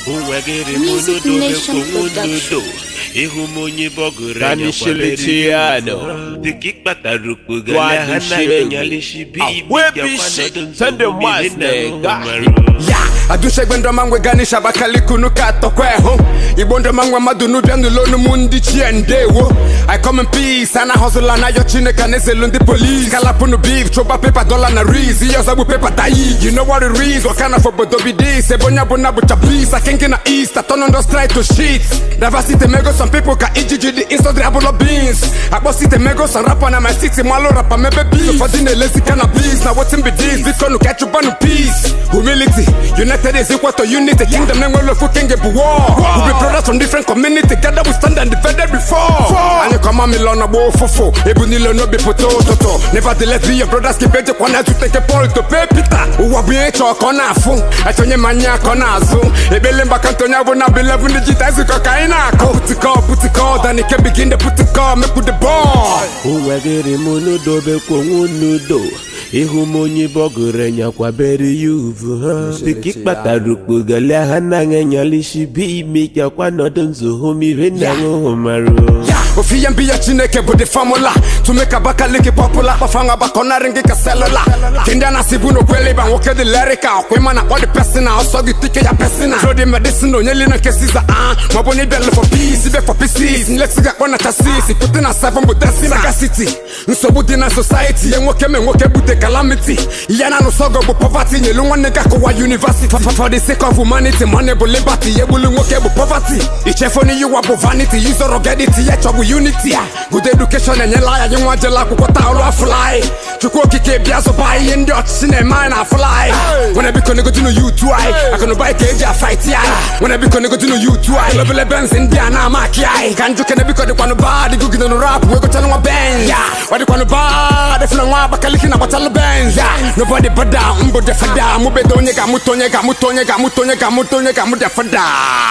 Music Nation Production. ịhụ m onye bọgụrụ Danny Shilitiano. dịka ịkpatara Wadi okpogala ha Shilling. na-enyalisi bi Ah, webi shit. Send them mice, nigga. ya adushegbe ndọma ngwe ganisha abakaliki ka atọkwa ehu igbo ndọma ngwe mmadụ n'ụbịa n'ụlọ onumụ ndị chie ndewo i come in peace ana hustle na yo chineke na-ezelu ndị polis kalapụnụ beef chụba pepa dola na riz ihe ọzọ bụ pepa tayi you know what it is what kind of obodo be this ebe onye ọbụla bụcha peace akengi na east atọn ndo strike to shit diversity mego some people ka ijiji dị instantly abụlọ beans akpọsite mego some rapper na my city malụ rapa mebe beef ụfọdụ na-elezi cannabis na wetin be this biko nụ ka chụbanụ peace humility united is equal to unity kingdom na-enwere ofu king bụ war we be brothers from different community gather we stand and divided before anyị kọma milo na gba ụfụfụ ebu niile n'obi pụta ụtụtụ nevertheless be your brothers keep ejekwa na ezute nke paul to pay peter ụwa bụ ihe chọọ ka ọ na-afụ achọnye ma anya ka ọ na-azụ ekpele mgbaka ntị onye bụ na bụ 11 digit ezikọ ka anyị na-akụ putikọ putikọ danike begin the putikọ mekwu the ball onwegịrị m n'udobekwa onwe n'udo ịhụ m onye bọgụrụ nyakwabere ya uvu ha dịka ịkpatara okpogala ha na-enyalisi bi ime kakwa nọdụ nzuhu mmiri na ṅụhụ marụ Yeah, ofi ya mbi ya chineke bụ the formula to make abakaliki popular kpafanga bakọnarị gị ka selula kendi a na-asị bụ n'okwele ịba nwoke dị lerika ọkwa ịma na akpọ dị pesina ọsọ gị tike ya pesina tro dị medicine onye lina nke siza a maọbụ na ịbịa for peace ibe for pieces nlesi ga akpọ na chasis pụte na seven bụ desina sagacity nsogbu dị na society ye nwoke me nwoke bute calamity ihe na anụsọgọ bụ poverty nyelu nwanne gị akụwa university for, for the sake of humanity money bụ liberty ye gbulu nwoke bụ poverty ichefu n'iyi ụwa bụ vanity yuzọrọ gediti ya chọbụ unity good education enyela ya nye nwa jela akwụkwọ taa ọrụ afụlaị chukwu okike bịa zụba ihe ndị ọchịchị na-eme anyị na afụlaị nwere biko negodinu yutu anyị akụnụba anyị ka eji afaiti anyị nwere biko negodinu yutu anyị lobele benz ndị a na-ama akị anyị ka njụ kene biko dịkwanụ ba dịgugide nụ rap wee gochalụ nwa benz ọ dịkwanụ ba defuna nwa abakaliki na gbachalụ benz nobody bada mbụ defada mụbedo onye ga-amụta onye ga-amụta onye ga-amụta onye ga-amụta onye ga-amụ defada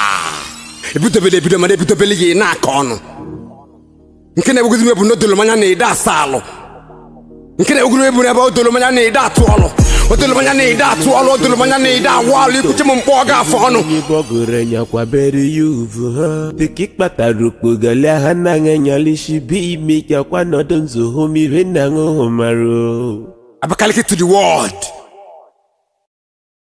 ebidobele ebido mana ebidobele ya ị na-aka ọnụ nke na-egwugozi m ebu n'odolomanya na-ede asa alụ nke na-egwugozi m ebu n'ebe odolomanya na-ede atụ ọlụ odolomanya na-ede atụ ọlụ odolomanya na-ede awụ alụ ikwuche m mkpọ ọ ga-afọ ọnụ onye bọgụrụ nyakwabere ya uvu ha dịka ịkpatara okpogala ha na-enyalisi bi ime kakwa nọdụ nzuhu mmiri na ṅụhụ marụ abakaliki to the world